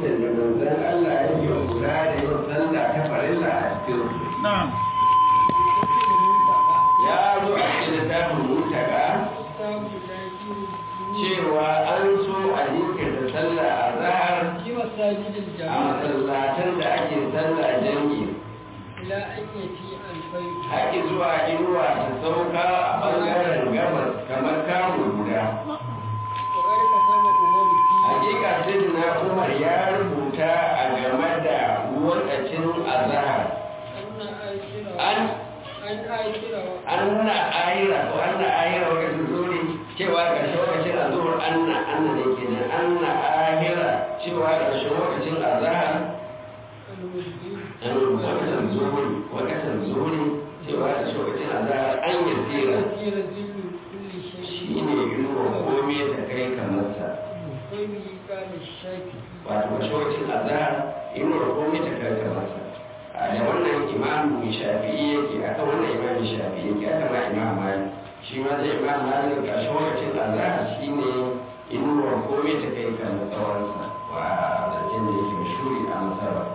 lokutan da manzon Allah ya yi kula da yin sallah ta farilla a cikin su نعم ya zo a cikin littafin mutaka cewa an so a jinkirta sallah a zahar في مساجد a الجماعة masallatan da ake sallah jami'i إلى أن يأتي الفيض haƙi zuwa inuwa ta sauka a ɓangaren gabas kamar kamun guda وقد كتب أمر فيه hakika sayyidina umar ya rubuta a game da lokacin azahar أن آخر an أن آخر anna ayira ko anna ayira wakacin zuri cewa ƙarshen wakacin azhar anna anna ne kenan anna ahira cewa ƙarshen wakacin azhar المسلم an wakacin zuri wakacin zuri cewa ƙarshen wakacin azhar an yasira يسير ذل كل شيء shine yiwuwa komai ta kai kamar sa وبه قال الشافعي wato ƙarshen wakacin azhar yiwuwa komai ta kai kamar sa a da wannan imamu shafi'i yake akan wannan imamu shafi'i yake aka ma imam malik shi ma zai imam malik ƙarshen wakacin azhar shine inuwar komai ta kai kan tsawonsa wa zancen da yake mashuri a masarwa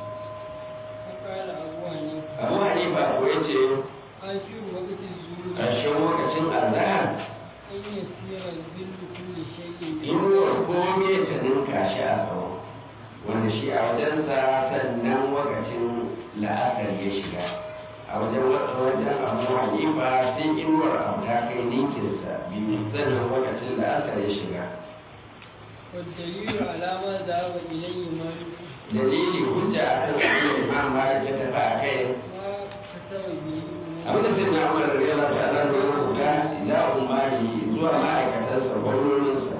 فقال أبو حنيفة abu hanifa ko ya ce آخر وقت الظهور ƙarshen wakacin azhar أن يسير ذل كل شيء inuwar komai ta ninka shi a tsawo wanda shi a wajensa sannan wakacin la'asar ya shiga a wajen wajen abu hanifa sai inuwar abu ta kai ninkinsa biyu sannan wakacin la'asar ya shiga والدليل على ما ذهب إليه مالك dalili hujja a kan abin da imam malik ya tafi a kai ما كتب به abin da sai na umar da yana ta nan da rubuta ila umari zuwa ma'aikatansa gwamnoninsa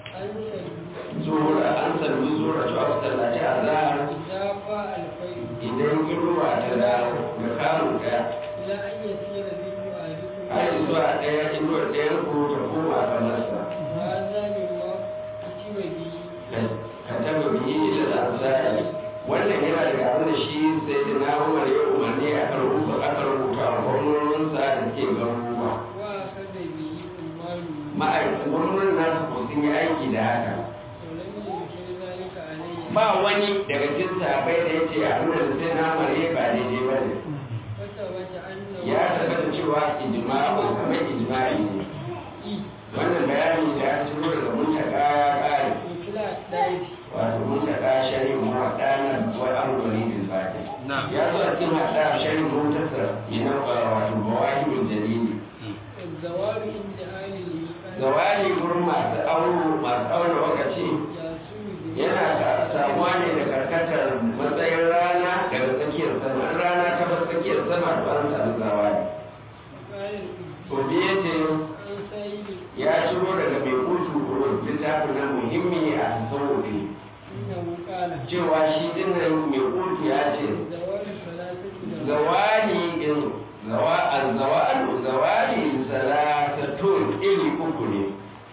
أن zuwa an sallu zuwa cewa su tallaci a zahar إذا فاء الفيض idan inuwa ta dawo da kamun ɗaya إلى أن يسير ذل أحدكم har zuwa ɗaya inuwar ɗayan ku ta koma kamar sa هذا مما كتب به ka taba biyi da ansari wannan yana daga abin da shi sai da na umar ya umarni a kan rubuta aka rubuta wa gwamnoninsa da ke garuruwa وأخذ به أماله ma'aikatan gwamnonin nasu ko sun yi aiki da haka ولم ينكر ذلك عليه ba wani daga cikin sahabbai da ya ce abin da sai na mare ba daidai ba ne وثبت أنه ya tabbata cewa ijma'u kamar ijma'i ne wannan bayani da ya ciro daga muntaka ya kare مثل الدائرة wato muntaka shari'u muwaddana wa amrani bil fati نعم ya zo a cikin hada shari'u muntasar yana wato bawahibul jalili الزوال عند أهل الميقات zawali gurin masu auro masu aure lokaci يسوء به yana ka- samuwa ne da karkatar matsayin rana daga tsakiyar sama in rana ta bar tsakiyar sama to an samu zawali قال Kobi ya ce عن سعيد ya ciro daga mai kutu kurun littafin nan muhimmi a tasawufi إنه قال cewa shi dinnan mai kutu ya ce زوال ثلاثة زوال zawali in zawa al-zawalu zawali salasatun iri uku ne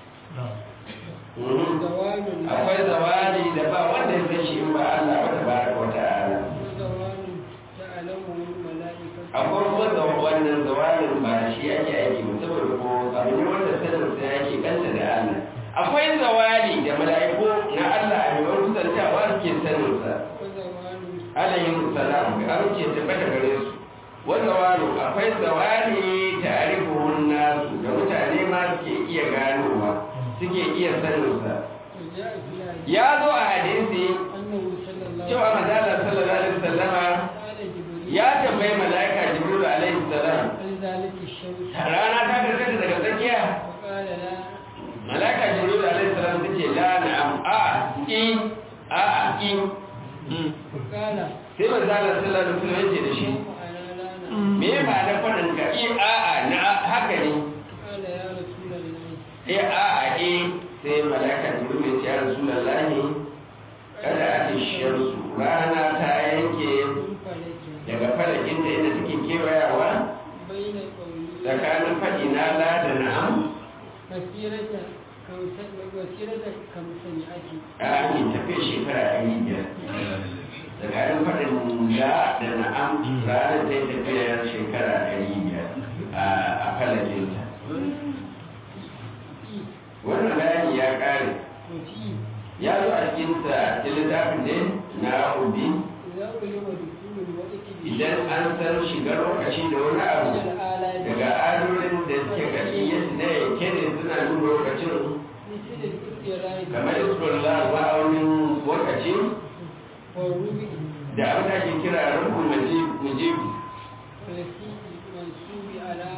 Mhm. زوال akwai zawali da ba wanda ya san shi in ba Allah ba tabaraka wa ta'ala وزوال تعلمه الملائكة akwai kuma da wannan zawalin ba da shi ake aiki ba saboda ko abu ne wanda sanin sa yake kanta da Allah akwai zawali da mala'iku na Allah a yawan kusantawa suke sanin sa وزوال alayhi salam ga amince tabbata gare su wa zawalu akwai zawali ta'rifuhun nasu da mutane ma suke iya ganowa suke iya sanin sa وجاء في الحديث ya zo a hadisi أنه صلى الله cewa manzala sallallahu alaihi wasallama قال جبريل ya tambayi mala'ika jibril alaihi salam هل ذلك الشمس rana ta karkata daga tsakiya فقال لا malaka jibril alaihi salam ta ce la na'am a in a a in فقال sai manzo Allah sallallahu alaihi wasallam ya ce da shi وأنا لا نعم me ma da fadin ka in a a na haka ne قال يا رسول الله eh a a eh sai malaka jibril ya ce ya rasulullahi kada a ce shamsu rana ta yanke من فلك daga falakin da inda take kewayawa بين قولي tsakanin faɗi na la da na'am مسيرة كمسة مسيرة كمسة a yi tafiya shekara ɗari biyar tsakanin faɗin la da na'am ranar ta yi tafiyar shekara ɗari biyar a falakinta wannan bayani ya ƙare وفي ya zo a cikin sa cikin littafin ne na ubi إذا علم دخول الوقت idan an san shigar lokaci da wani abu من الآلات daga adorin da suke gari yadda na yanke ne suna nuna lokacin مثل الاستقرار kamar isrullah ma'aunin lokaci والربع da abin da ake kira rukun mujibu والتي منصوب على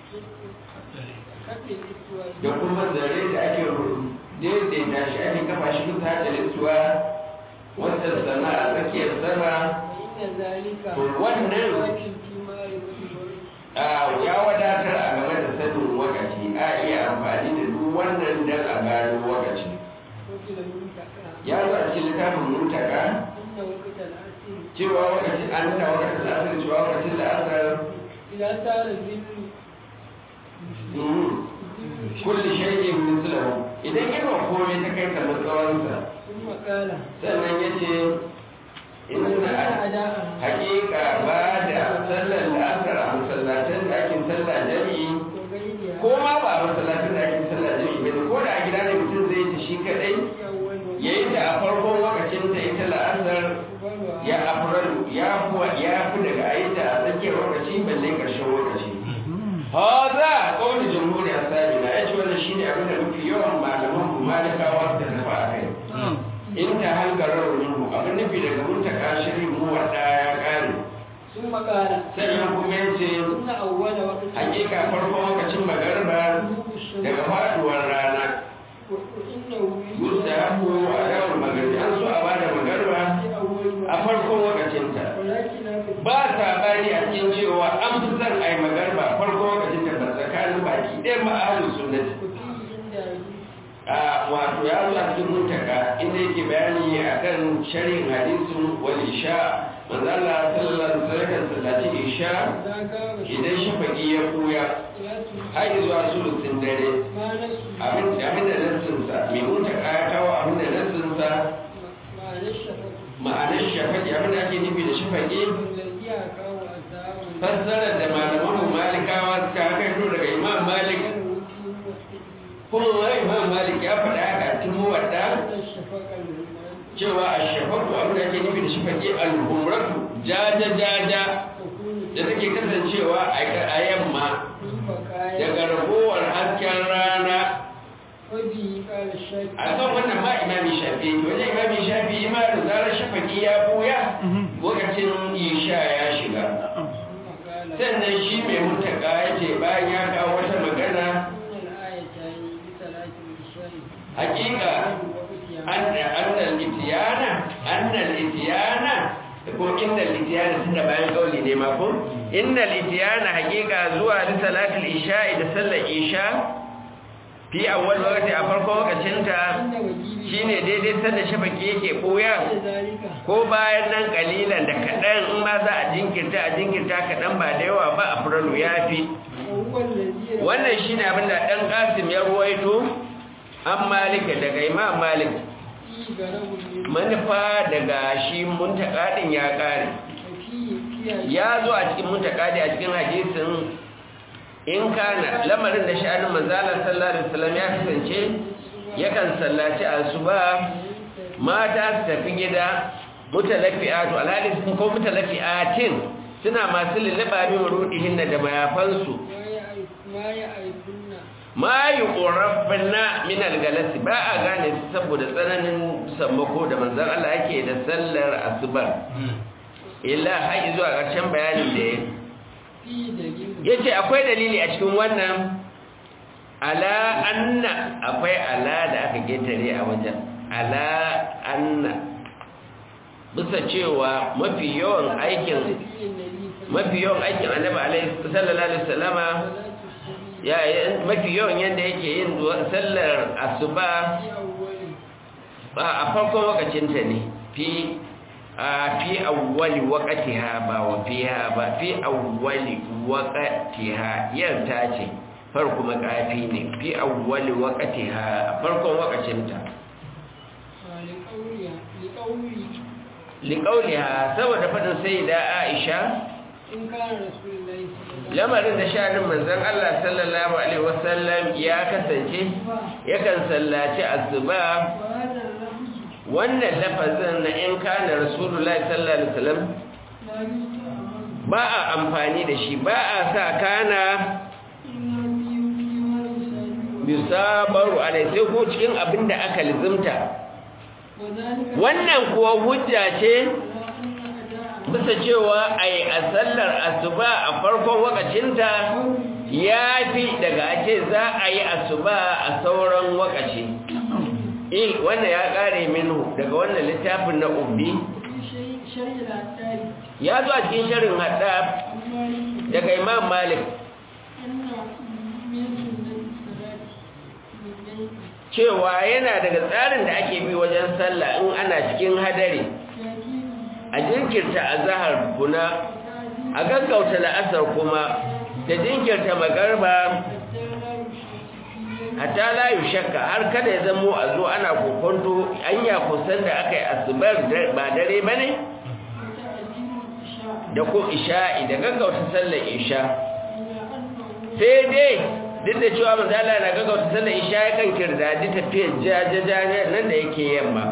خط الاستواء da kuma zare da ake daidaita shi ake kafa shi bisa da littuwa wata sana a tsakiyar sama فإن ذلك To wannan- واجب في معرفة a ya wadatar a game da sanin wakaci a iya amfani da duk wannan dan a gano wakaci وكل المنتقى ya zo a cikin littafin mutaka إن وقت العصر cewa wakacin an ta wakacin asar cewa wakacin da asar إذا صار الذل kulli shay'in mislahu idan yana komai ta kai kamar tsawonsa ثم قال sannan yace إن inna أداء hakika ba da sallar la'asar a masallatan da ake sallah jami'i وغيرها ko ma ba a masallatan da ake sallah jami'i ba ko da a gida ne mutum zai ta shi kadai في أول وقت ya yi ta a farkon lokacin ta ita la'asar أولها ya afralu ya fi ya fi daga a yi ta a tsakiyar lokaci balle karshen lokaci haza kawai jamhuriyar sabina ya ce wannan shine abin da mafi yawan malaman mu malikawa da tafi a kai in ta hankarar minhu abin nufi daga muntaka shirin mu wadda ya kare ثم قال sannan kuma ya ce إن أول وقت hakika farkon lokacin magarba غروب الشمس daga faduwar rana وإنه yusta haku a dawar magarbi an so a bada magarba في أول a وقت farkon lokacinta ولكن هذا ba sabani a cikin cewa an fi son a yi magarba farkon lokacinta ba tsakanin baki ɗaya ma'ahalin sunnati وفيه عند أبي a wato ya zo a cikin muntaka inda yake bayani akan sharhin hadisin wal isha manzo Allah sallallahu alaihi wasallam sallaci isha إذا قام idan shafaqi ya kuya الشمس har zuwa sulusin dare ما نسوا abin abin da nassinsa mai muntaka ya kawo abin da nassinsa ما نشفت ma'anar shafaqi abin da ake nufi da shafaqi والذي أقام أساء fassarar da malaman mu malikawa suka hakaito daga imam malik kuma imam malik ya faɗa haka a cikin muwadda الشفق المهمان cewa a shafaku abin da ake nufi da shafaqi al-humratu jaja jaja تكون da take kasancewa a yamma في بقايا daga ragowar hasken rana وبه قال الشافعي a kan wannan ma imami shafi wajen imami shafi ima da zarar shafaki ya buya lokacin isha ya shiga ثم قال sannan shi mai mutaka ya ce bayan ya kawo wata magana إن الآيتين بثلاث الإشاء hakika annal itiyana annal itiyana ko innal itiyana tunda bayan kauli ne ma ko innal itiyana hakika zuwa da salatul isha'i da sallar isha fi awwal waqti a farkon lokacin ta عند وجيب shine daidai sanda shafaki yake boya ذلك ko bayan nan kalilan da kadan in ma za a jinkirta a jinkirta kadan ba da yawa ba a furalu yafi وهو الذي wannan shine abin da dan Qasim ya ruwaito an Malik daga Imam Malik فيه غرض من manufa daga shi muntaka din ya kare وفيه فيها ya zo a cikin muntaka a cikin hadisin in kana lamarin da sha'anin manzalar sallallahu alaihi wasallam ya kasance yakan sallaci asuba mata su tafi gida mutalafi'atu alhali sun ko mutalafi'atin suna masu lulluɓa min rudihin da mayafansu ما يعرفون ma yi ƙorafina min algalasi ba a gane su saboda tsananin sammako da manzan Allah yake da sallar asubar illa haƙi zuwa ƙarshen bayanin da ya فيه دليل ya ce akwai dalili a cikin wannan ala anna akwai ala da aka getare a wajen ala anna bisa cewa mafi yawan aikin فيه النبي صلى mafi yawan aikin annabi alaihi sallallahu alaihi wasallama الله عليه وسلم ya mafi yawan yadda yake yin sallar asuba في أول ba a farkon wakacinta ne fi a fi awwali waqtiha ba wa fiha ba fi awwali waqtiha yarta ce farko makafi ne fi awwali waqtiha a farkon wakacinta لقولها لقول liqauliha saboda fadin sayyida Aisha إن كان رسول الله صلى الله عليه lamarin da shanin manzon Allah sallallahu alaihi wasallam ya kasance yakan sallaci asuba وهذا اللفظ wannan lafazin na in kana rasulullahi sallallahu alaihi wasallam لا يستعمل ba a amfani da shi ba a sa kana إلا في فيما يساعد bisabaru alai sai ko cikin abin da aka lizimta وذلك wannan kuwa hujja ce على أن أداء bisa cewa a yi a sallar asuba a farkon wakacinta ya fi daga ake za a yi asuba a sauran wakaci il wannan ya kare minhu daga wannan littafin na ubbi في شيء شيء العتاري ya zo a cikin shirin haddab عن مالك daga imam malik أن من سنة الصلاة من بين cewa yana daga tsarin da ake bi wajen sallah in ana cikin hadari يأتي a jinkirta azahar kuna a gaggauta la'asar kuma da jinkirta magarba hatta la shakka har kada ya zamo a zo ana kokonto anya kusan da aka yi asubar da- ba dare ba ne da ko isha'i da gaggauta sallar isha sai dai duk da cewa manzala na gaggauta sallar isha ya kan kirdadi tafiyar jajaja nan da yake yamma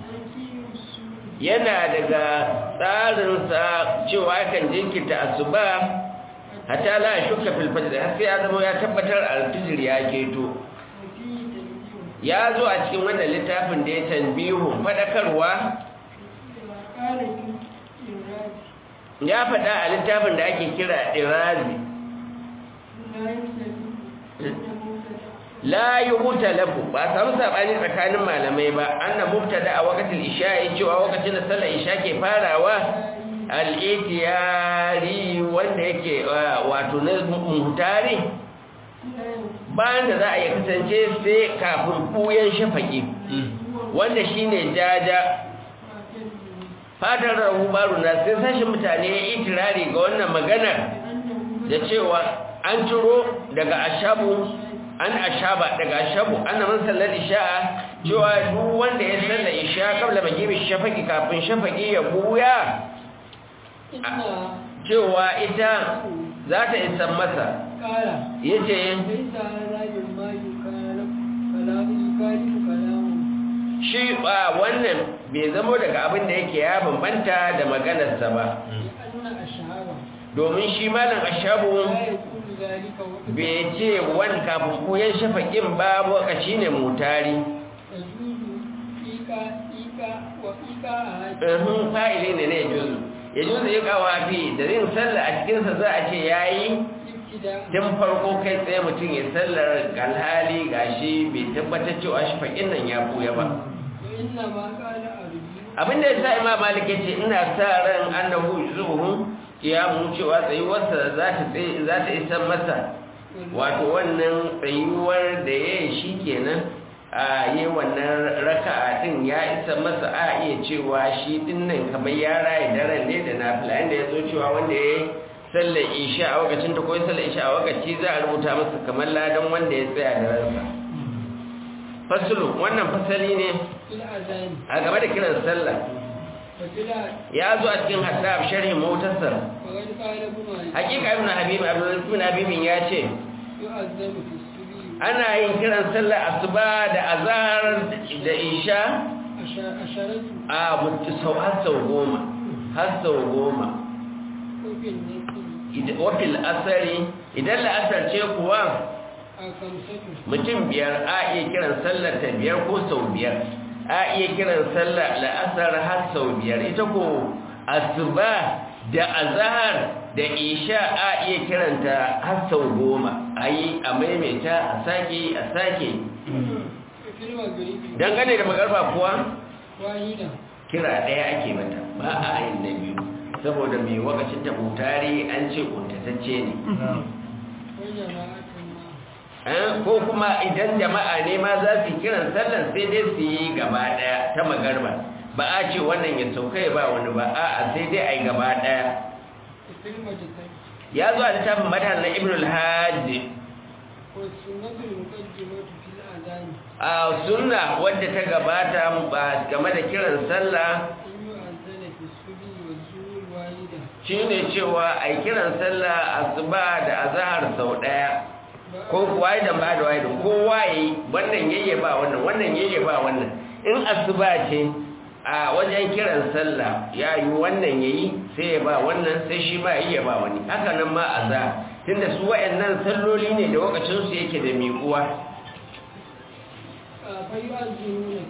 yana daga tsarinsa cewa yakan jinkirta asuba hatta la shukka fil fajr har sai ya zama ya tabbatar al-fajr ya keto ya zo a cikin wannan littafin da ya tanbihu fadakarwa ya faɗa a littafin da ake kira irazi la yuhuta lahu ba samu sabani tsakanin malamai ba anna mubtada a waqtil isha'i cewa lokacin da sallar isha ke farawa al-itiyari wanda yake uh, wato na muhtari bayan da za a yi kasance sai kafin buyan shafaki wanda shine jaja fadar rahu baro na sai sashin mutane ya itirari ga wannan maganar da cewa an turo daga ashabu an ashaba daga ashabu ana man sallar isha'a cewa duk wanda ya sallar isha kabla magibi shafaki kafin shafaki ya buya cewa ita za ta isa masa ya ce shi ba wannan bai zamo daga abin da yake ya bambanta da maganarsa ba domin shi malam ashabu bai ce wani kafin koyon shafaƙin ba lokaci ne mutari ɗarfin fa'ili ne ne juzu ya juzu ya kawo fi da yin sallah a cikinsa za a ce ya yi tun farko kai tsaye mutum ya sallar galhali gashi bai tabbatar cewa shafaƙin nan ya buya ba abinda ya sa imam malik ya ce ina sa ran annahu zuhun kiyamu cewa tsayuwarsa za ta za ta isa masa wato wannan tsayuwar da ya yi shi kenan a yi wannan raka'a din ya isa masa a iya cewa shi din nan kamar ya raye daren ne da nafila inda ya zo cewa wanda ya yi sallar isha a wakacin ta koyi sallar isha a wakaci za a rubuta masa kamar ladan wanda ya tsaya da ransa fasulu wannan fasali ne a game da kiran sallah ya zo a cikin haddab sharhin motarsa hakika ibn habib ibn habib ya ce ana yin kiran sallah asuba da azhar da isha a mutu sau har sau goma har sau goma wafil asari idan la'asar ce kuwa mutum biyar a iya kiran sallar ta biyar ko sau biyar a iya kiran sallar la'asar har sau biyar ita ko asuba da azahar da isha a iya kiranta har sau goma a yi a maimaita a sake a sake dangane da magarba kuwa kira ɗaya ake mata ba a yin na biyu saboda mai wakacin ta mutare an ce kuntatacce ne ko kuma idan jama'a ne ma za su kiran sallan sai dai su yi gaba daya ta magarba ba a ce wannan ya sauka ya ba wani ba a sai dai a yi gaba daya ya zo a littafin madar na ibn al-hajj a sunna wadda ta gabata ba game da kiran sallah shi ne cewa a yi kiran sallah asuba da azahar sau daya ko kuwa idan ba da waidan kowa yi wannan yayye ba wannan wannan yayye ba wannan in asuba ce a wajen kiran sallah ya yi wannan ya yi sai ya ba wannan sai shi ma yi ya ba wani haka nan ma a za tunda su wa'annan salloli ne da wakacinsu yake da miƙuwa فيؤذنون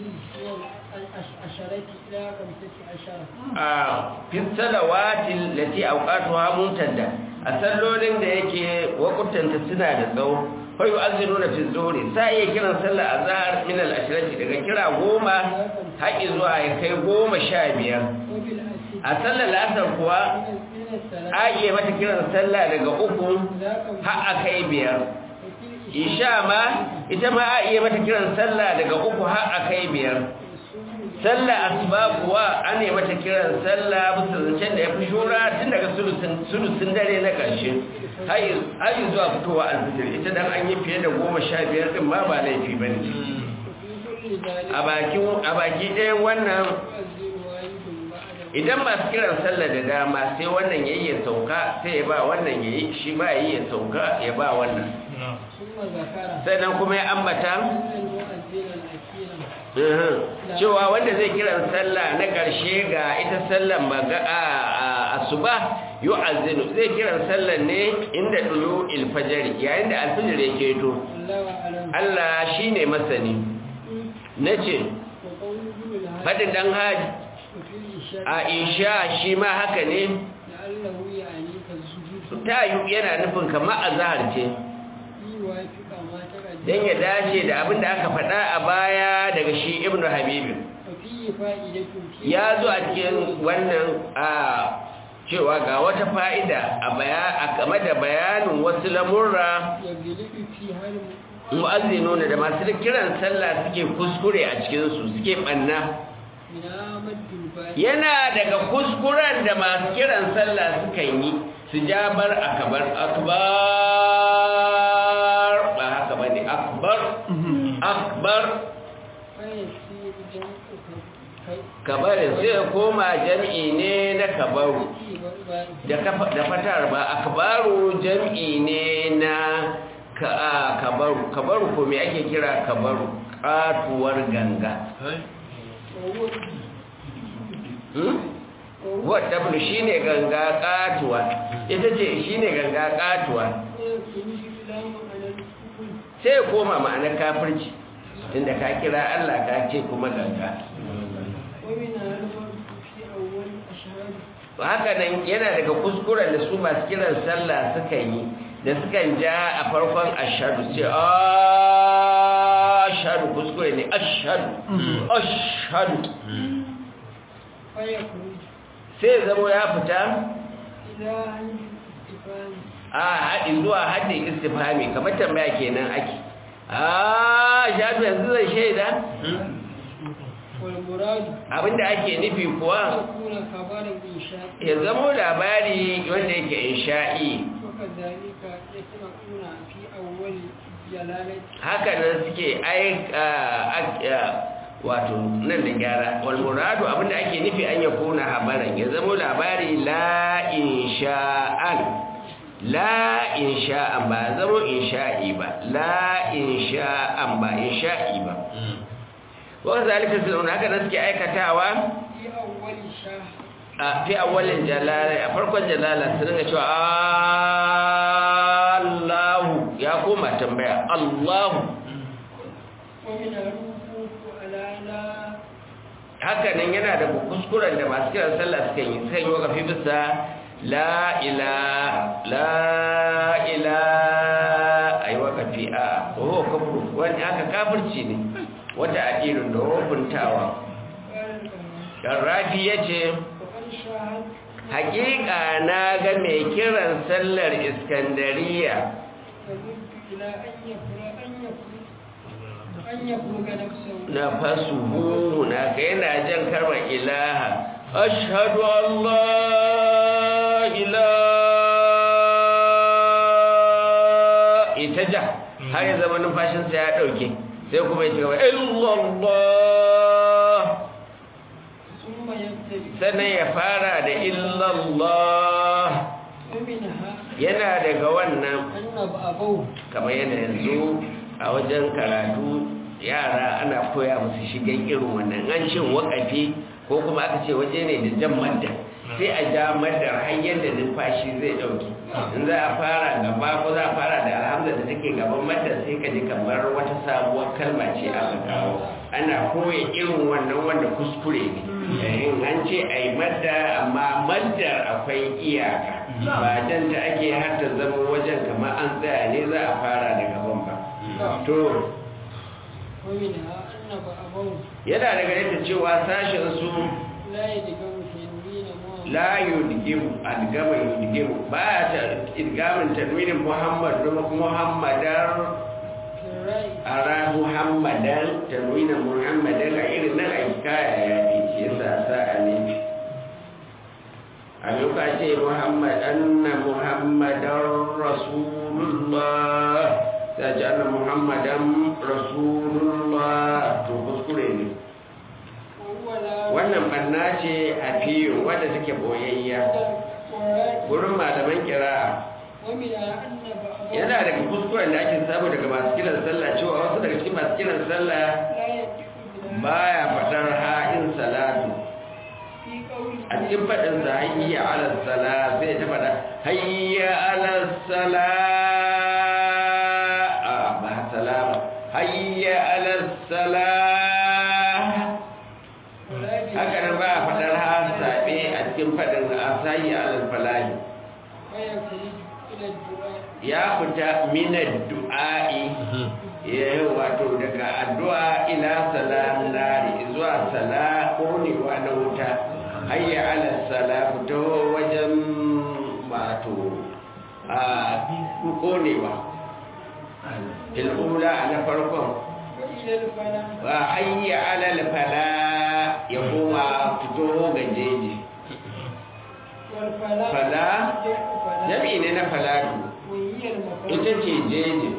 عشرة إلى خمسة عشر a fisalawatin lati auqatuha mumtadda a sallolin da yake wakutanta suna da tsawo fa yu'azzinuna fi zuhri sai ya kiran sallar azhar min al-ashrati daga kira goma haƙi zuwa ya kai goma sha biyar وبالعشي a sallar asar kuwa من الثلاث a iya mata kiran sallah daga uku إلى خمسة har a kai biyar وفي isha ma ita ma a iya mata kiran sallah daga uku har a kai biyar sallah asuba kuwa an yi mata kiran sallah bisa zancen da ya fi shura tun daga sulusun dare na ƙarshe har yi zuwa fitowa alfitir ita dan an yi fiye da goma sha biyar ɗin ma ba laifi ba ne وفي كل ذلك a baki ɗayan wannan يؤذن والد بعد idan masu kiran sallah da dama sai wannan yayi ya sauka sai ya ba wannan yayi shi ba yayi ya sauka ya ba wannan ثم ذكر sannan kuma ya ambata أن المؤذن الأخير uhum, cewa wanda zai kiran sallah na ƙarshe ga ita sallan maga a a- asuba yu'azzinu zai kiran sallan ne inda dulu ilfajari yayin da alfajir yake to الله أعلم Allah shine masani nace وقوله الهادي fadin dan haji وفي الإشاء a isha shi ma haka ne لعله يعني كالسجود ta yi yana nufin kamar azhar ce يوافق ما تقدم dan ya dace da abin da aka faɗa a baya daga shi ibnu habibi وفيه فائدة في ya zo a cikin wannan a cewa ga wata fa'ida a baya a game da bayanin wasu lamurra يغلب فيها الم- mu'azzinuna da masu kiran sallah suke kuskure a cikinsu suke ɓanna من مد الباء yana daga kuskuren da masu kiran sallah suka yi su jabar akabar akbar ba haka ba ne akbar akbar فيصير جمع كي- kabarin sai ya koma jam'i ne na kabaru كي والباء da kafa- da fatar ba akbaru jam'i ne na ka a, kabaru kabaru ko me ake kira kabaru katuwar ganga وهو hmm? وهو wadda bulu shine ganga katuwa ita ce shine ganga katuwa يكون الإسلام على الكفر sai ya koma ma'anar kafirci tunda ka kira Allah ka ce kuma ganga ومنها المرء في أول أشهر haka nan yana daga kuskuren da su masu kiran sallah suka yi da sukan ja a farkon ashadu ce ashadu kuskure ne ashadu ashadu فيخرج sai zamo ya fita إلى عند الاستفهام a haɗi zuwa haɗin istifhami kamar tambaya kenan ake ashadu yanzu zai shaida والمراد abinda ake nufi kuwa يكون خبر إنشاء ya zamo labari wanda yake insha'i وكذلك يسمعون في أول جلالة haka nan suke aika wato nan da gyara wal muradu abinda ake nufi an ya kuna habaran ya zama labari la insha'an la insha'an ba zama insha'i ba la insha'an ba insha'i ba wa zalika sunna haka nan suke aikatawa في أول شهر a fi awwalin jalala a farkon jalala su dinga cewa Allahu ya koma tambaya Allahu ومن الوقوف على لا haka nan yana da kuskuren da masu kiran sallah suka yi suka yi wakafi bisa la ilaha la ilaha ayi wakafi a oh kafuru wani aka kafirci ne wata adirin da hukuntawa قال الكلام Rafi ya ce وقد شاهد hakika na ga mai kiran sallar iskandariya يمد إلى أن يفرغ أن يفرغ أن يفرغ نفسه na fasuhu na ka yana jan karmar ilaha ashhadu an la ilaha ita ja har ya zama numfashinsa ya ɗauke sai kuma ya ci gaba illallah ثم يبتدئ sannan ya fara da illallah ومنها yana daga wannan أن أبوه kamar yana yanzu a wajen karatu yara ana koya musu shigan irin wannan an ce wakafi ko kuma aka ce waje ne da jan madda sai a ja maddar har yadda numfashi zai dauki in za a fara gaba ko za a fara da alhamza da take gaban maddar sai ka ji kamar wata sabuwar kalma ce aka kawo ana koya irin wannan wanda kuskure ne in an ce a yi madda amma maddar akwai iyaka ba jan ta ake har ta zama wajen kamar an tsaya ne za a fara da gaban ba to ومنها أن بعضهم yana daga yadda cewa sashen su لا يدقون في دين محمد la yudgimu adgama yudgimu ba ta idgamin tanwinin muhammad kuma muhammadar في الرأي ara muhammadan tanwinin muhammadan a irin nan a kaya ya fi shi yasa sa a ne a yau ce muhammad anna muhammadan rasulullah ta ce anna muhammadan rasulullah to kuskure ne وهو لا wannan banna ce a fiyo wadda take boyayya والرأي wurin malaman kira'a ومنها أن بعضهم yana daga kuskuren da ake samu daga masu kiran sallah cewa wasu daga cikin masu kiran sallah لا يدق بلا baya faɗar ha'in salatu في قوله a cikin faɗin sa hayya ala sala sai ta faɗa hayya ala sala a ba salama hayya ala sala ولا haka nan ba a faɗar ha saɓe a cikin faɗin asayi ala falahi ويخرج إلى الدعاء ya fita minar du'a'i ya wato daga addu'a ila salam nari zuwa sala konewa na wuta hayya ala sala fito wajen wato a konewa il'ula na farkon وإلى الفلاح wa hayya ala fala ya koma fito ga jeji والفلاح fala جمع فلاح jami'i ne na falatu وهي المفرد ita ce jeji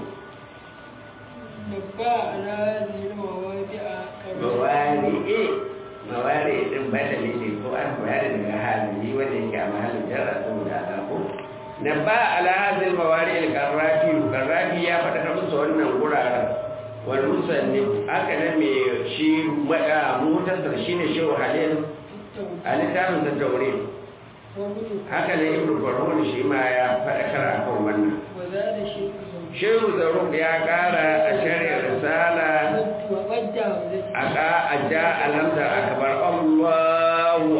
نبأ على هذه المواضع mawari mawari din badali ne ko an bayar daga hali wanda yake a mahallin jarra saboda alako na ba ala hadil mawari al qarrafi qarrafi ya faɗa ta musu wannan guraren wal musanni haka nan me shi mada mutasar shine shehu halil a littafin sa taure haka nan ibnu farhun shi ma ya faɗakar akan wannan وزاد شيء زوجي shehu zaruk ya ƙara a shari'ar risala وقد aka aja alhamda akbar Allahu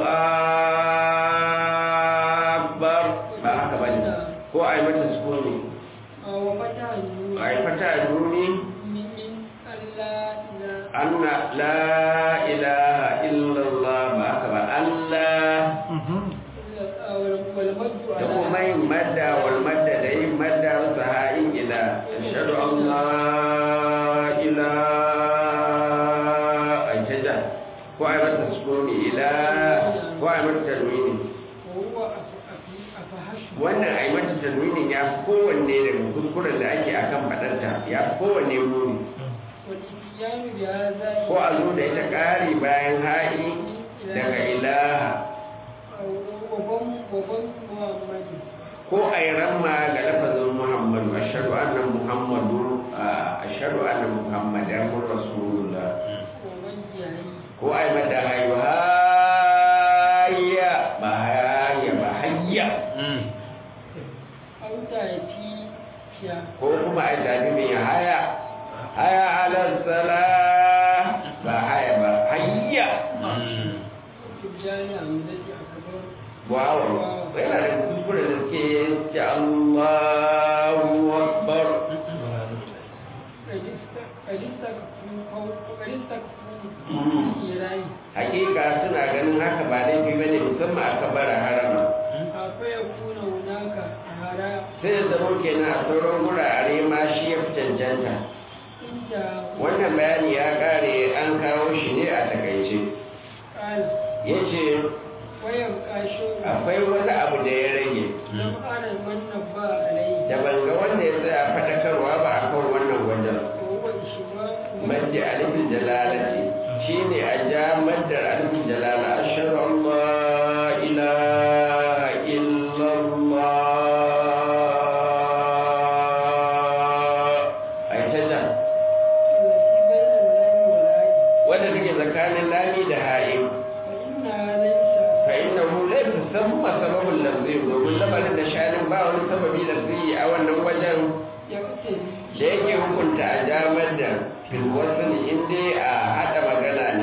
akbar ba haka bane ko ai mata sukuni وفتح النور ai fata nuni من ألا إلى anna la ilaha illa Allah ba haka ba Allah والمد da kuma على yin madda wal madda da yin madda su ha'in ila ashhadu an la ilaha ai taja ko ai mata sukuni ila ko ai mata tanwini وهو أف- أفحش wannan a yi mata tanwinin ya fi kowanne daga kuskuren da ake a kan faɗarta ya fi kowanne muni والإتيان بهذا ko a zo da ita ƙari bayan ha'i daga ilaha وضم وضم محمد ko a yi ramma ga lafazin muhammadu ashadu anna muhammadu ashadu anna muhammadan rasulullah ووجهه ko a yi mata hayu hayya ba hayya ba hayya أو تأتي يا ko kuma a yi tafi mai haya haya alal sala ba haya ba hayya تبجاني عمدتي أكبر wow yana da kuskure da suke ce Allahu Akbar قد است- قد استكفوا قد استكفوا Mm. إيراني hakika suna ganin haka ba laifi ba ne musamman a kabara harama فيكون هناك أهراء sai da zama kenan a sauran wurare ma shi ya fi cancanta انتهى wannan bayani ya kare an kawo shi ne a takaice قال ya ce ويبقى شيء akwai wani abu da ya rage لم أرى من نبأ عليه da ban ga wanda ya tsaya faɗakarwa ba a kan wannan wajen وهو إشباع madda alifin jalalati shine a ja maddar alifin jalala ashhadu an la ilaha illallah ai ta ja التي بين musamman sababin lafzi domin lamarin da shanin ba wani sababi lafzi a wannan wajen da yake hukunta a damar da filwasan inda a haɗa magana ne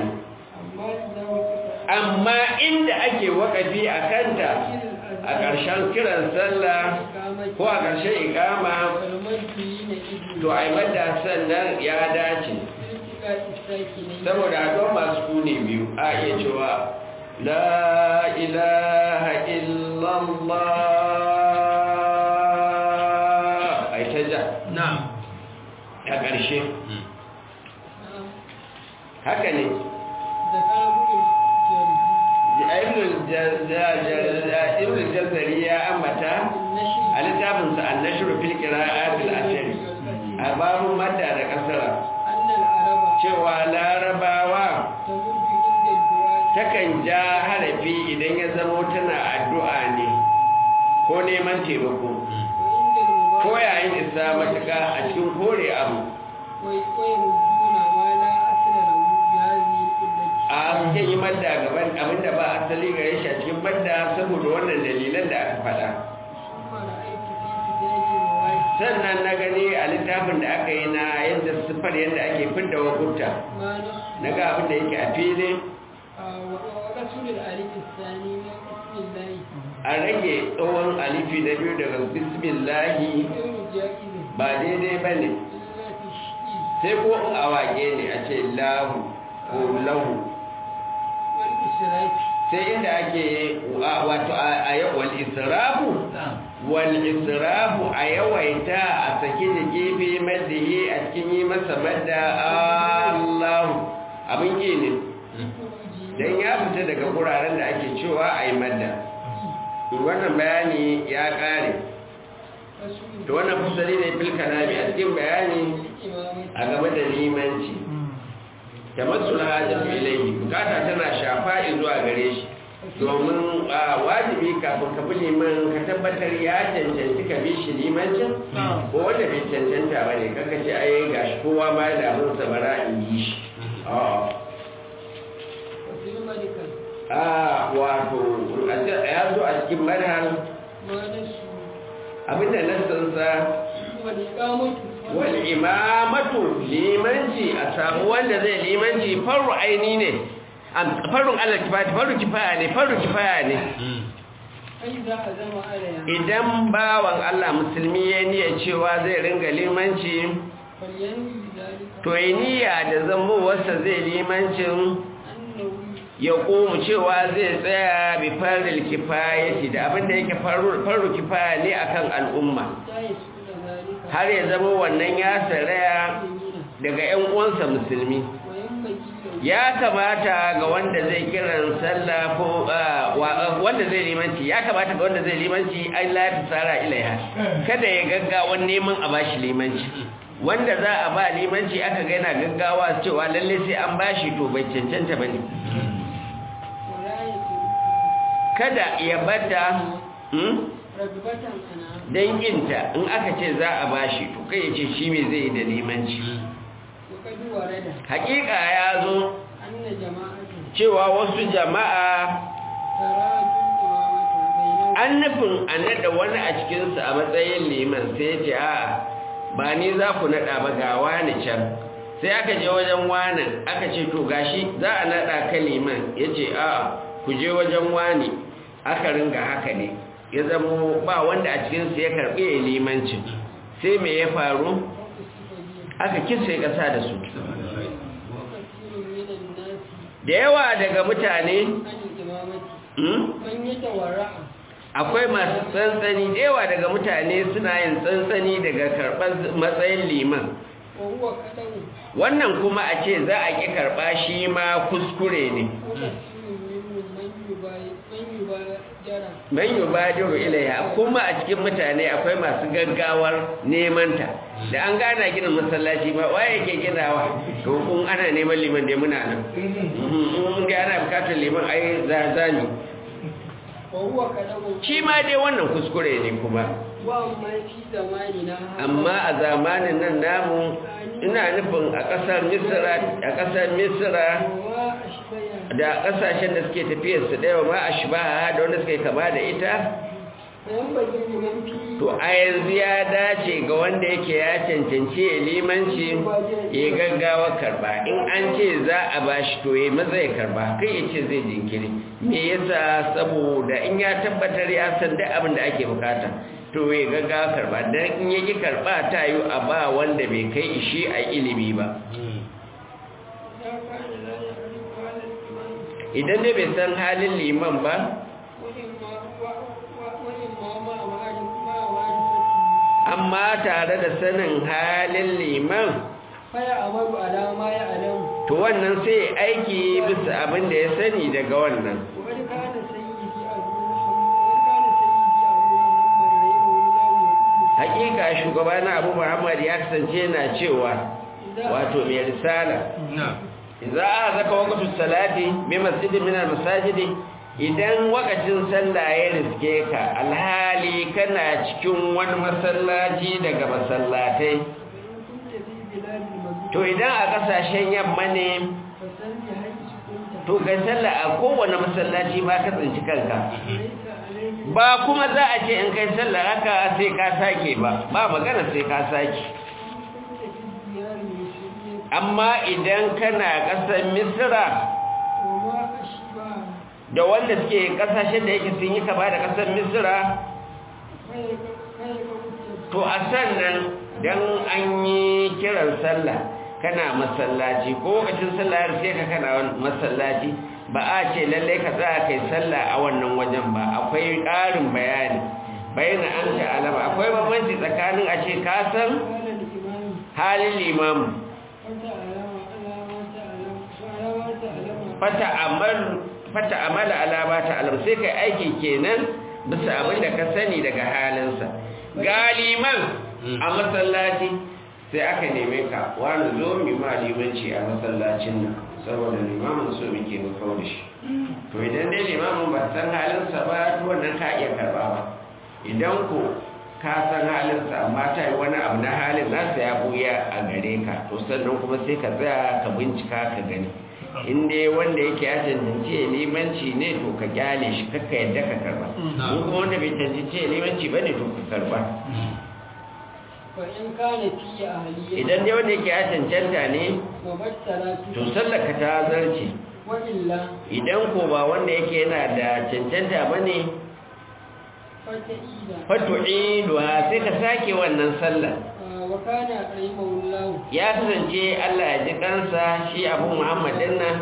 amma inda ake wakafi a kanta a ƙarshen kiran sallah ko a ƙarshen ikama to a mada sannan ya dace saboda haɗuwar masu kune biyu a iya cewa la ilaha illallah a ta ja a ƙarshe haka ne ibn jazari ya ambata a littafinsa annashiru fil qira'atil ashari a babun madda da kasara cewa larabawa takan ja harafi idan ya zamo tana addu'a ne ko neman taimako ko yayin isa matuka a cikin kore abu a suke yi madda gaban abinda ba asali gare shi a cikin madda saboda wannan dalilan da aka faɗa sannan na gani a littafin da aka yi na yadda siffar yadda ake fidda wakunta na ga abin da yake a fili a rage tsohon alifi na biyu daga bismillahi ba daidai ba ne sai ko in a wage ne a ce lahu ko lahu sai inda ake wato a wal israfu wal israfu a yawaita a saki da gefe maddihi a cikin yi masa madda Allahu abin yi ne don ya fita daga wuraren da ake cewa a yi madda wannan bayani ya kare da wannan fasari ne fil kalami a cikin bayani a game da limanci ta masu hajjatu ilaihi bukata tana shafa zuwa gare shi domin wajibi kafin ka bi liman ka tabbatar ya cancanci ka bi shi limancin ko wanda bai cancanta ba ne kaka ce ai gashi kowa ma da abin sa bara in yi shi a wato ya zo a cikin manhal abinda nassansa wal imamatu limanci a samu wanda zai limanci faru aini ne farun Allah kifaya faru kifaya ne faru kifaya ne idan bawan Allah musulmi ya niyya cewa zai ringa limanci to yi niyya da zambowarsa zai limancin ya komu cewa zai tsaya bi faril kifayati da abinda yake faru kifaya ne akan al'umma har ya zama wannan ya saraya daga 'yan uwansa musulmi ya kamata ga wanda zai kiran sallah ko wanda zai limanci ya kamata ga wanda zai limanci ai la tsara ilaiha kada ya gaggawa neman a bashi limanci wanda za a ba limanci aka ga yana gaggawa cewa lalle sai an bashi to bai cancanta bane kada ya bata don yinta in aka ce za a bashi to kai ya ce shi mai zai da limanci hakika ya zo cewa wasu jama'a an nufin a nada wani a cikinsu a matsayin liman sai ce a ba ni za ku nada ba ga wani can sai aka je wajen wani aka ce to gashi za a nada ka liman ya ce a ku je wajen wani aka ringa haka ne ya zama ba wanda a cikinsu ya karɓi ya limancin sai me ya faru aka kisa ya ƙasa da su da yawa daga mutane akwai masu tsantsani da yawa daga mutane suna yin tsantsani daga karɓar matsayin liman wannan kuma a ce za a ƙi karɓa shi ma kuskure ne man yi badiru ilaiha kuma a cikin mutane akwai masu gaggawar nemanta da an gana ginin masallaci ba waye ke ginawa to kun ana neman liman da muna nan in ga ana bukatar liman ai zazani shi ma dai wannan kuskure ne kuma amma a zamanin nan namu ina nufin a ƙasar misira a ƙasar misira da kasashen da suke tafiyar su ɗaya ma a shi ba da wanda suke kama da ita وينبغي لمن فيه to a yanzu ya dace ga wanda yake ya cancanci ya limanci ya gaggawa karba in an ce za a bashi to ya maza ya karba kai ya ce zai jinkiri me yasa saboda in ya tabbatar ya san duk abin da ake bukata to ya gaggawa karba dan in ya ki karba ta yi a ba wanda bai kai ishi a ilimi ba إذا كان لا يعرف هذا الإمام idan dai bai san halin liman ba وإما و- و- وإما ما معرف ما معرفته amma tare da sanin halin liman فيعمل على ما يعلم to wannan sai ya aiki bisa abin da ya sani daga wannan وقد كان سيدي أبو محمد وقد كان سيدي أبو محمد رحمه الله يقول hakika shugaba na abu muhammad ya kasance yana cewa إذا wato mai risala za a zaka wakatun salati bi masjidin min masajidi idan wakacin sallah ya riske ka alhali kana cikin wani masallaci daga masallatai فإن كنت في بلاد المدينة to idan a kasashen yamma ne فصل حيث كنت to kai sallah a kowane masallaci ba ka tsinci kanka ليس عليك ba kuma za a ce in kai sallah haka sai ka sake ba ba magana sai ka sake كنت في الديار المسلمين amma idan kana ƙasar misra وما أشبه da wanda suke ƙasashen da yake sun yi kama da ƙasar misra فيك فيك كنت to a sannan dan an yi kiran sallah kana masallaci ko lokacin sallah har sai ka kana masallaci ba a ce lallai ka tsaya kai sallah a wannan wajen ba akwai ƙarin bayani bayyana an ta alama akwai bambanci tsakanin a ce ka san قال الإمام halin limamu فتعلم على ما تعلم وعلى ما تعلم fata amal fata amala alama ta alam sai kai aiki kenan bisa abin da ka sani daga halinsa galiman a masallaci sai aka neme ka wani zo mi ma limanci a masallacin nan saboda limamin so muke mu kawo da shi to idan dai limamin ba san halinsa ba to wannan ka iya karba ba idan ko ka san halinsa amma ta yi wani abu na halin nasa ya buya a gare ka to sannan kuma sai ka tsaya ka bincika ka gani in dai wanda yake ya cancanci ya limanci ne to ka kyale shi kakka yadda ka karba in kuma wanda bai cancanci ya limanci ba ne to ka karba وإن كان في أهلية idan dai wanda yake ya cancanta ne ومثلت to sallaka ta zarce وإلا idan ko ba wanda yake yana da cancanta ba ne فتئيدا fatu'iduha sai ka sake wannan sallah وكان رحمه الله ya kasance Allah ya ji kansa shi abu muhammadin nan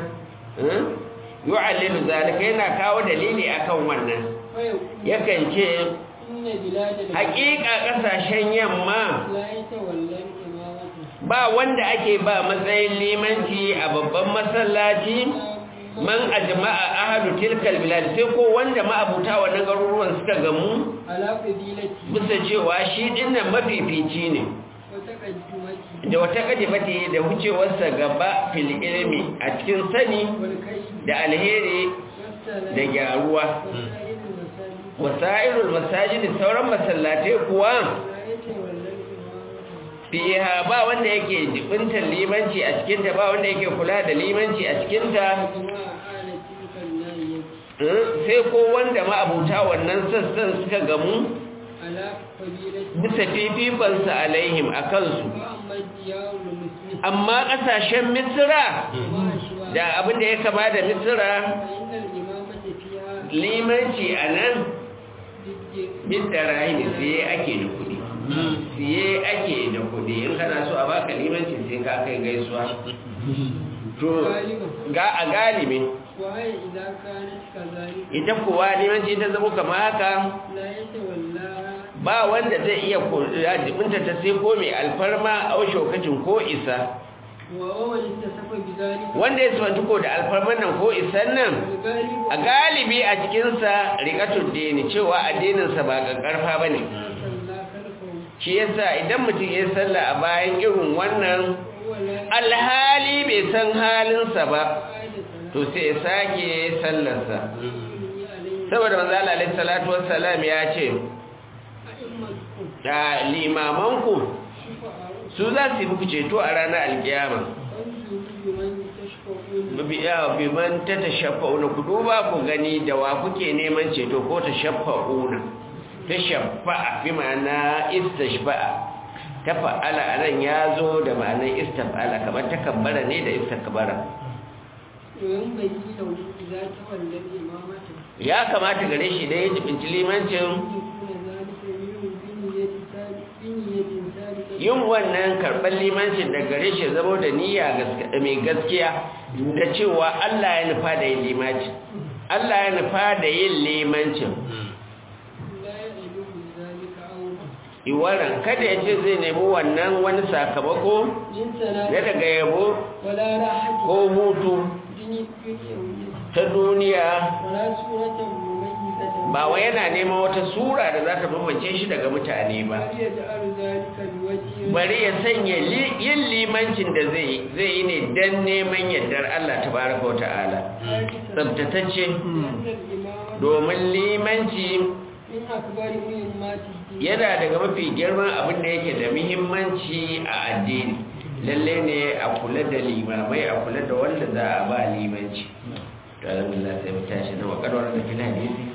yu'allilu zalika yana kawo dalili akan wannan فيقول yakan ce إن بلاد العرب haƙiƙa ƙasashen yamma لا يتولى الإمامة ba wanda ake ba matsayin limanci a babban masallaci man ajma'a ahlu tilkal bilad sai ko wanda ma'abuta wannan garuruwan suka gamu على فضيلته bisa cewa shi dinnan mafifici ne وتقدمته da wata kadifati da wucewarsa gaba fil ilmi a cikin sani والكيد da alheri والسلام da gyaruwa وسائر المساجد wasairul masajidi sauran masallatai kuwa لا يتولى الإمامة fiha ba wanda yake jibintar limanci a cikinta ba wanda yake kula da limanci a cikinta وجماع آل تلك الناحية eh, sai ko wanda ma'abuta wannan sassan suka gamu على فضيلته bisa fifikonsa alaihim a kansu وأما الديار المسلم amma ƙasashen misira وما أشبه da abin da ya kama da misira فإن الإمامة فيها limanci a nan بالدين bin da rahimi siye ake da kuɗi siye ake da kuɗi in kana so a baka limanci sai ka kai gaisuwa to ga a galibi وهي إذا كانت كذلك ita kuwa limanci ta zama kama haka لا يتولاها ba wanda zai iya jibinta ta sai ko mai alfarma a shokacin ko isa ومن اتصف بذلك wanda ya sifanci ko da alfarman nan ko isan nan والغالب a galibi a cikinsa rikatun dini cewa addininsa ba ƙarfa ba ne صلى خلفه shi yasa idan mutum ya salla a bayan irin wannan وهو لا alhali bai san halinsa ba عادة to sai ya sake sallarsa يبني عليه saboda manzo Allah alaihi salatu wassalam ya ce أئمتكم da limamanku شفعاء su za su yi muku ceto a ranar alkiyama فانظروا بمن تشفعون bi man ta tashaffa'una ku duba ku gani da wa kuke neman ceto ko tashaffa'una tashaffa'a bi ma'ana istashfa'a ta fa'ala anan ya zo da ma'anar istaf'ala kamar takabbara ne da istakbara domin bai yi da wani za ta wallan imamata ya kamata gare shi da ya jibinci limancin yin wannan karɓar limancin da gare shi zama da niyya mai gaskiya da cewa Allah ya nufa da yin limancin Allah ya nufa da yin limancin iwaran kada ya ce zai nemi wannan wani sakamako ya daga yabo ko hutu ta duniya ba wa yana neman wata sura da za ta bambance shi daga mutane ba bari ya sanya yin limancin da zai yi ne don neman yardar Allah ta baraka wa ta'ala tsabtatacce domin limanci yana daga mafi girman abin da yake da muhimmanci a addini lalle ne a kula da limamai a kula da wanda za a ba limanci to alhamdulillah sai mu tashi na wakarwar da fil hadisi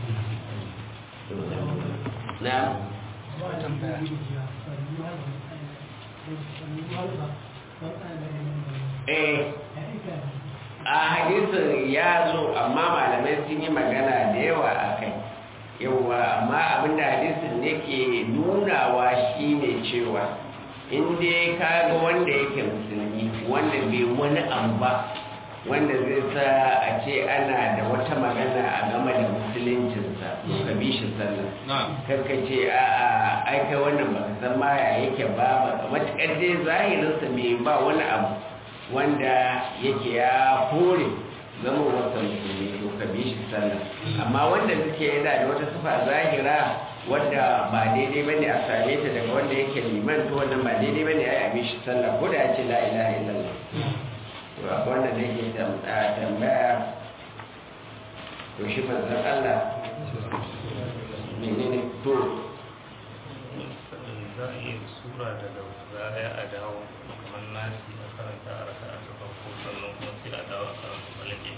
na eh a hadisin ya zo amma malamai sun yi magana da yawa a kai yawa amma abinda hadisin ne ke nunawa shine cewa inda ka ga wanda yake musulmi wanda bai wani abu ba wanda zai sa a ce ana da wata magana a game da musuluncinsa ka bi shi sallah karka ce a a aika wannan ba ka san maya yake ba ba matuƙar dai zahirinsa bai ba wani abu wanda yake ya kore zama wata musulmi to ka bi shi sallah amma wanda suke yana da wata sufa zahira wadda ba daidai bane a same ta daga wanda yake liman to wannan ba daidai bane ai a bi shi sallah ko da ya ce la ilaha illallah to a wannan da yake tambaya to shi manzon Allah menene to za a iya sura daga baya a dawo kamar nasi a karanta a raka a ta farko sannan kuma sai a dawo a karanta malake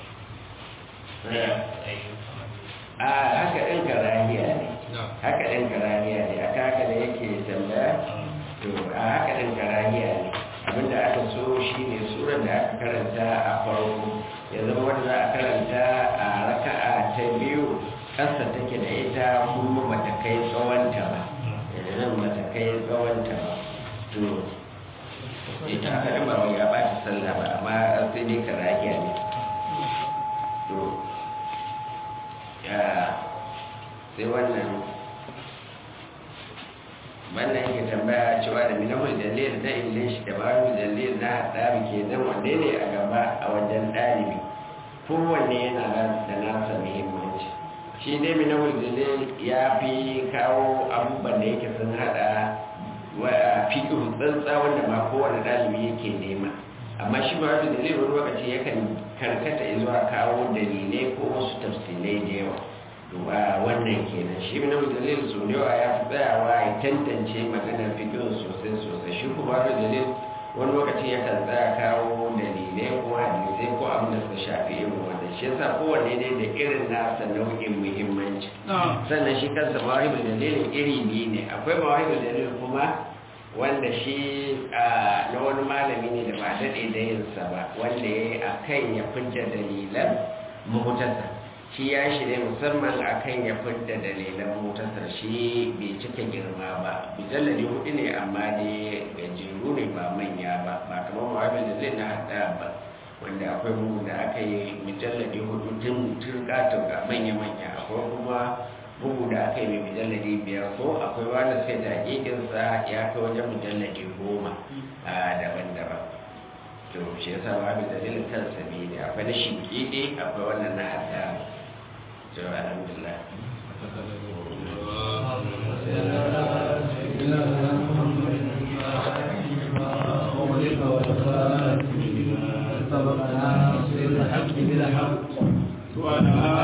a haka ɗin karahiya ne haka ɗin karahiya ne aka haka da yake tambaya to a haka ɗin karahiya ne abinda aka so shi ne surar da aka karanta a farko ya zama wanda za a karanta a raka'a ta biyu ƙasa take da ita kuma bata kai tsawonta ba nan bata kai tsawonta ba to ita aka ɗin ba ya ba ta sallah ba amma sai dai karahiya ne to ya sai wannan wannan yake tambaya cewa da minahul dalil na english da babu dalil na haɗari ke nan wanne ne a gaba a wajen ɗalibi kowanne yana da nasa muhimmanci shi dai minahul dalil ya fi kawo abubuwan da yake sun haɗa wa fiƙihu tsantsa wanda ma kowane ɗalibi yake nema amma shi ba da dalilin wani lokaci yakan karkata zuwa kawo dalilai ko wasu tafsilai da yawa duba wannan kenan shi na dalil su yawa ya fi tsayawa ya tantance maganar fikirin sosai sosai shi kuma da dalil wani lokaci yakan tsaya kawo dalilai ko hadisai ko abin da suka shafi irin wanda shi yasa kowanne ne da irin nasa nau'in muhimmanci sannan shi kansa mawahibul dalilin iri biyu ne akwai mawahibul dalil kuma wanda shi na wani malami ne da ba daɗe da yinsa ba wanda ya yi a kan ya fidda dalilan mahutarsa shi ya shi ne musamman a kan ya fidda dalilan mahutarsa shi bai cika girma ba bijallali hudu ne amma ne gajeru ne ba manya ba ba kamar muhammed da zai na haɗa ba wanda akwai bugu da aka yi mujalladi hudu tun turka-turka manya-manya akwai kuma bugu da aka yi mai mujalladi biyar ko akwai wanda sai da hakikinsa ya kai wajen mujalladi goma a daban-daban to shi yasa ba mai dalilin kansa ne ne akwai na shinkidi akwai wannan na hada to alhamdulillah سبقنا سر الحق بالحق وعلى